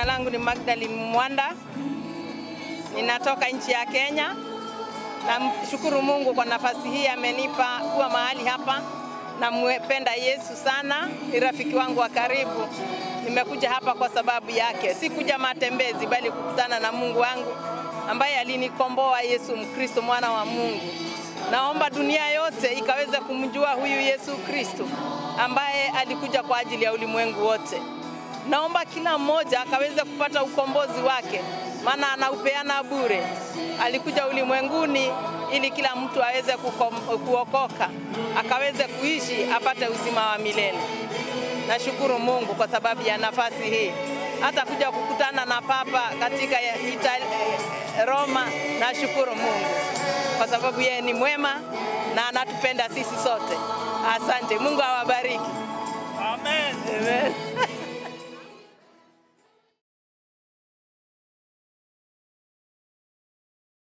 Jina langu ni Magdalene Mwanda, ninatoka nchi ya Kenya. Namshukuru Mungu kwa nafasi hii amenipa kuwa mahali hapa. Nampenda Yesu sana, ni rafiki wangu wa karibu. Nimekuja hapa kwa sababu yake, si kuja matembezi, bali kukutana na Mungu wangu ambaye alinikomboa, Yesu Mkristo, mwana wa Mungu. Naomba dunia yote ikaweze kumjua huyu Yesu Kristo ambaye alikuja kwa ajili ya ulimwengu wote. Naomba kila mmoja akaweze kupata ukombozi wake, maana anaupeana bure. Alikuja ulimwenguni ili kila mtu aweze kukom- kuokoka, akaweze kuishi, apate uzima wa milele. Nashukuru Mungu kwa sababu ya nafasi hii, hata kuja kukutana na Papa katika Itali, Roma. Nashukuru Mungu kwa sababu yeye ni mwema na anatupenda sisi sote. Asante, Mungu awabariki. Amen. Amen.